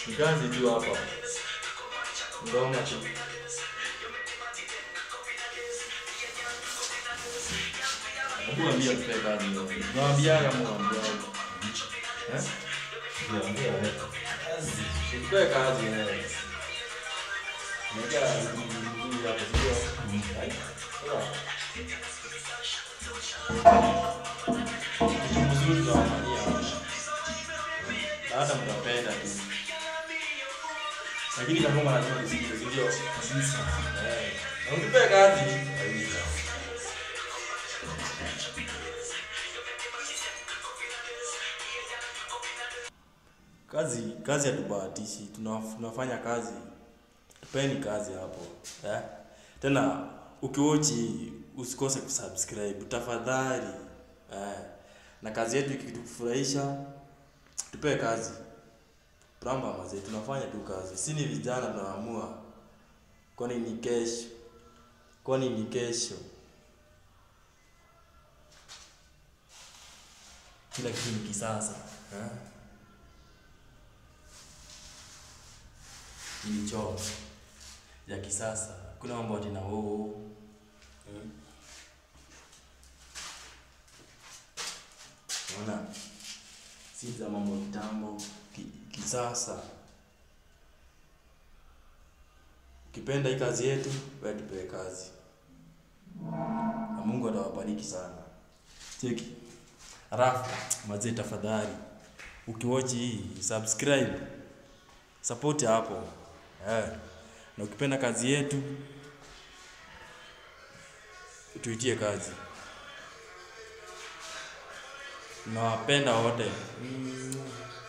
Ni kazi tu hapa. Ngoma tu. Hebu ambia tupe kazi. Naambiaga mwambia. Eh? Niambia wewe. Tupe kazi wewe. Nika mzuri hapo sio? Ai. Kitu mzuri tunawafanyia hapa. Na hata mtapenda tu. Lakini kama ngoma lazima nisikize, si ndio? Kabisa. Eh. Na mtupe kazi. Kabisa. Kazi kazi hatubahatishi, tuna- tunafanya kazi. Tupeni kazi hapo eh? Tena ukiwochi usikose kusubscribe tafadhali eh? Na kazi yetu ikitufurahisha, tupe kazi. Pramba mazee, tunafanya tu kazi, si ni vijana tunaamua, kwani ni kesho, kwani ni kesho. Kila kitu ni kisasa eh? Hii choo ya kisasa, kuna mambo ati na oo hmm? Unaona, si za mambo kitambo, ki, kisasa. Ukipenda hii kazi yetu, wewe tupewe kazi, na Mungu atawabariki sana. Cheki Alafu mazee, tafadhali ukiwatch hii subscribe, support hapo eh. Na ukipenda kazi yetu tuitie kazi. Nawapenda wote. Mm.